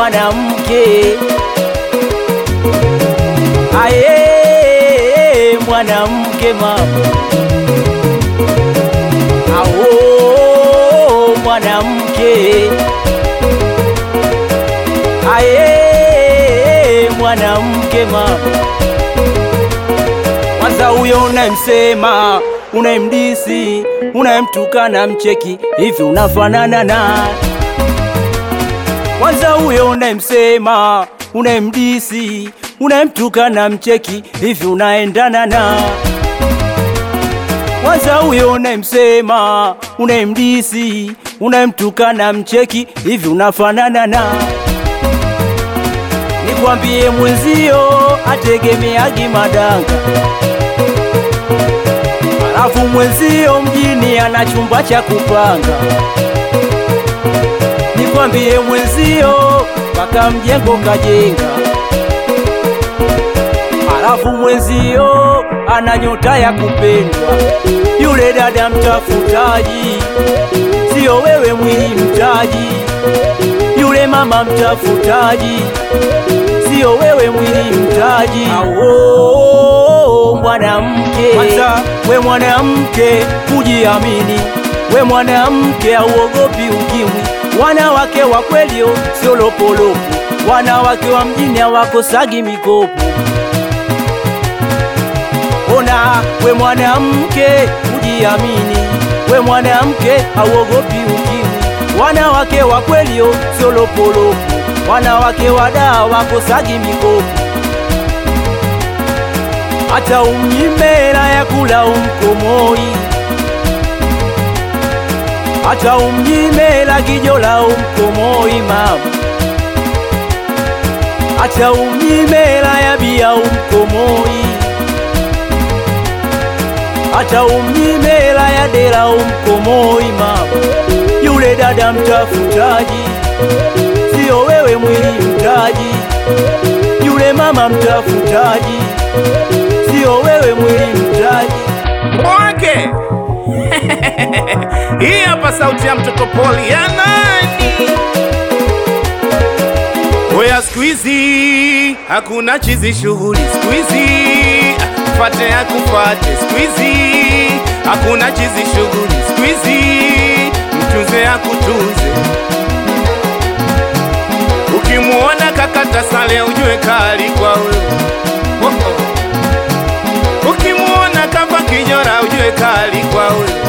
mwanamke aye mwanamke mama ao mwanamke aye mwanamke mama kwanza huyo unayemsema unayemdisi unayemtukana mcheki hivi unafanana naye kwanza huyo unayemsema unayemdisi unayemtukana mcheki hivi unaendana na kwanza huyo unayemsema unayemdisi unayemtukana mcheki hivi unafanana na nikwambie mwenzio ategemeagi madanga alafu mwenzio mjini ana chumba cha kupanga nikwambie mwenzio mpaka mjengo kajenga alafu mwenzio ana nyota ya kupendwa yule dada mtafutaji sio wewe mwili mtaji yule mama mtafutaji sio wewe mwili mtaji Awo, mwanamke kwanza we mwanamke kujiamini we mwanamke auogopi ukimwi wanawake wa kwelio sio lopolopo wanawake wa mjini hawakosagi mikopo ona we mwanamke kujiamini we mwanamke auogopi ukimwi wanawake wa kwelio sio lopolopo wanawake wadaa wakosagi mikopo hata umnyimela ya kula umkomoi hata umnyimela kijola umkomoi mama hata umnyimela ya bia umkomoi hata umnyimela ya dela umkomoi mama yule dada mtafutaji sio wewe mwili mtaji yule mama mtafutaji sio wewe mwili mtaji Mwake hii hapa sauti ya mtoto poli ya nani? Oya, siku hizi hakuna chizi shughuli, siku hizi fate akufate, siku hizi hakuna chizi shughuli, siku hizi mtunze akutunze. Ukimuona kakata sale ujue kali kwa wewe oh -oh. Ukimuona kava kijora ujue kali kwa wewe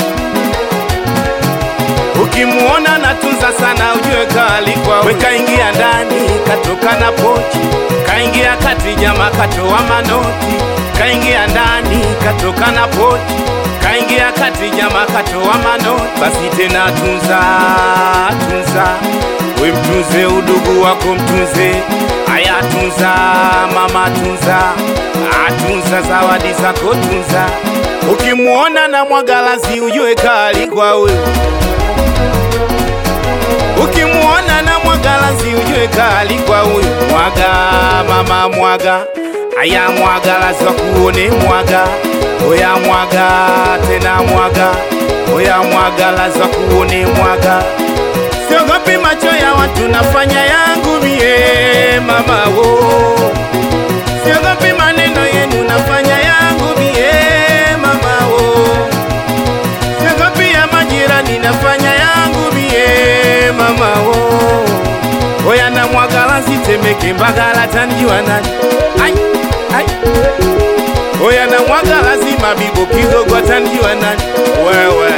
Ukimuona natunza sana ujue kali kwa wewe. Kaingia ndani katoka na pochi, kaingia kati jama katoa manoti, kaingia ndani katoka na pochi, kaingia kati jama katoa manoti. Basi tena tunza tunza, we mtunze udugu wako mtunze, aya tunza mama tunza, atunza zawadi zako tunza. Ukimuona na mwagalazi ujue kali kwa wewe Ukimuona na mwagalazi ujue kali kwa huyu mwaga, mama mwaga, aya mwagalazi wakuone mwaga, oya mwaga tena mwaga, oya mwagalazi wakuone mwaga. Siogopi macho ya watu, nafanya yangu mie mama wo. Siogopi maneno yenu, nafanya yangu mie mama wo. Siogopi ya majirani, nafanya yangu mie mama wo. Oya na mwagalazi temeke mbagala tanjiwa nani? Ai, ai. Oya na mwagalazi mabibo kigogo tanjiwa nani? Wewe.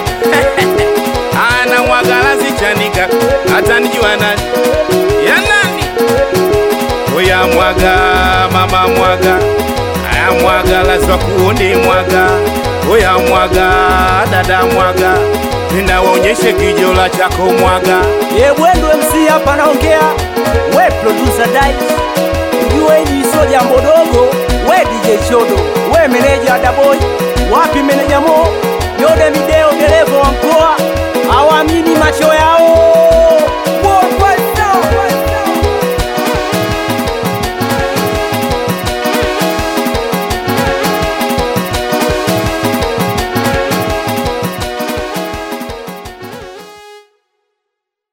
Ana mwagalazi chanika atanijua nani? Ya nani? Oya mwaga mama mwaga aya mwaga lazwa kuone mwaga oya mwaga dada mwaga ninawaonyeshe kijola chako mwaga ye bwendo MC hapa naongea we producer Dice ujue hili sio jambo dogo we DJ Chodo we meneja Daboy wapi meneja Mo Yode Mideo dereva wa mkoa awamini macho yao